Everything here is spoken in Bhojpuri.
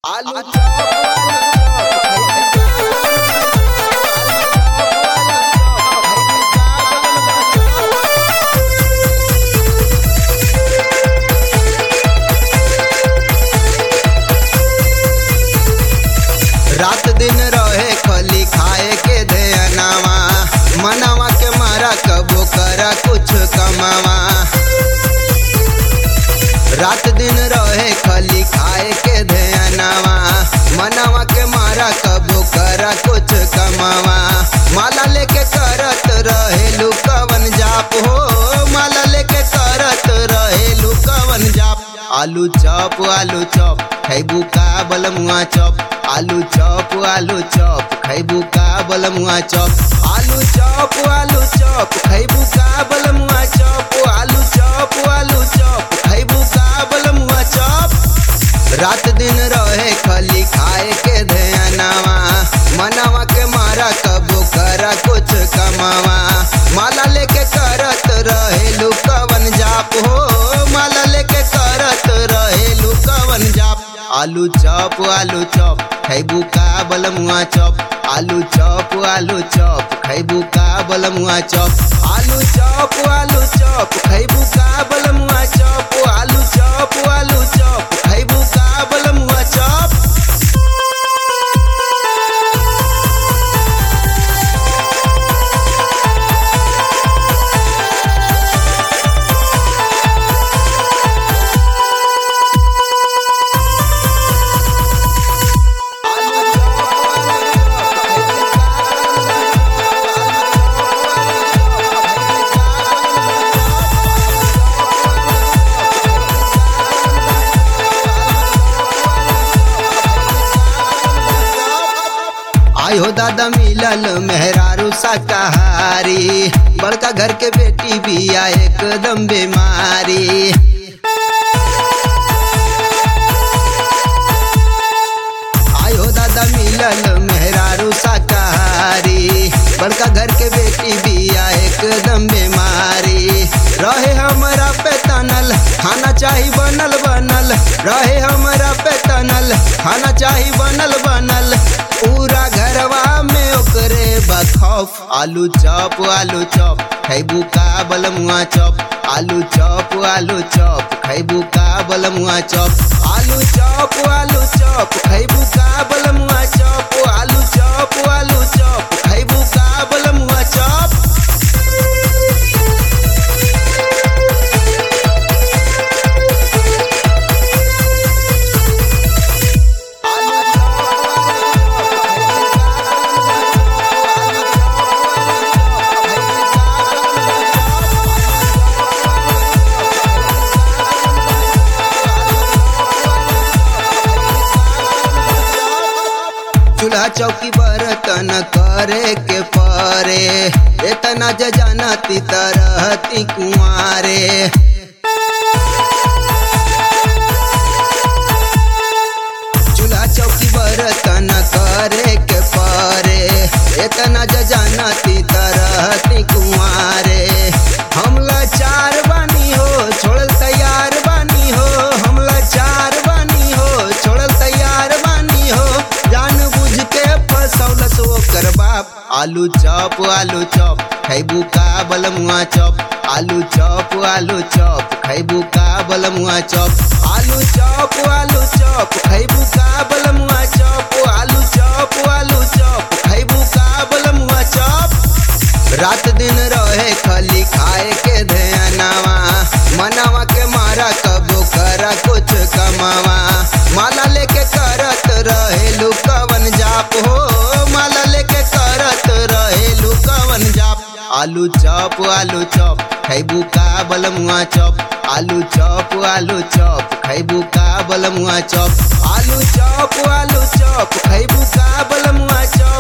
आलू चॉप रात दिन रहे खली खाए के ध्यानवा मनावा के मारा कबो करा कुछ कमावा रात दिन रहे खली खाए के ध्यानवा मनावा के मारा कबो करा कुछ कमावा माला लेके करत रहे लुकवन जाप हो माला लेके करत रहे लुकवन जाप आलू चॉप आलू चॉप खैबू का बलमुआ चॉप आलू चॉप आलू चॉप खैबू का बलमुआ चॉप आलू चॉप आलू चॉप खैबू का बलमुआ चॉप आलू चॉप आलू चॉप खैबू का बलमुआ चॉप रात दिन रहे खली खाए के ध्यानवा मनावा के मारा कबो करा कुछ कमावा माला लेके करत रहे लुकवन जाप हो माला लेके करत रहे लुकवन जाप आलू चॉप आलू चॉप खैबू का बलमुआ चॉप आलू चॉप आलू चॉप खैबू का बलमुआ चॉप आलू चॉप आलू चॉप खैबू का बलमुआ चॉप आलू चॉप आलू चॉप खैबू का बलमुआ चॉप आयो दादा मिलल मेहरारू शाकाहारी बड़का घर के बेटी बिया एकदम बीमारी आयो दादा मिलल मेहरारू शाकाहारी बड़का घर के बेटी बिया एकदम बीमारी रहे हमरा पे तनल खाना चाही बनल बनल रहे हमरा पे तनल खाना चाही बनल बनल पूरा घरवा में ओकरे बखौफ आलू चॉप आलू चॉप खैबू का बलमुआ चॉप आलू चॉप आलू चॉप खैबू का बलमुआ चॉप आलू चॉप आलू चॉप खैबू का बलमुआ चॉप आलू चॉप आलू चॉप खैबू का बलमुआ चॉप चूल्हा चौकी बर्तन करे के परे इतना ज जानती तरहती कुआरे चूल्हा चौकी बर्तन करे के परे इतना ज जानती तरहती कुआरे हमला चार बानी हो छोड़ल तैयार बानी हो हमला चार बानी हो छोड़ल तैयार बानी हो जान बुझ के फसौलस ओकर बाप आलू चॉप आलू चॉप खैबू का बलमुआ चॉप आलू चॉप आलू चॉप खैबू का बलमुआ चॉप आलू चॉप आलू चॉप खैबू का बलमुआ चॉप आलू चॉप आलू चॉप खैबू का बलमुआ चॉप रात दिन रहे खली खाए के ध्यानवा मनावा के मारा कबो करा कुछ कमावा माला लेके करत रहे लुकवन जाप हो माला लेके करत रहे लुकवन जाप आलू चॉप आलू चॉप खैबू का बलमुआ चॉप आलू चॉप आलू चॉप खैबू का बलमुआ चॉप आलू चॉप आलू चॉप खैबू का बलमुआ चॉप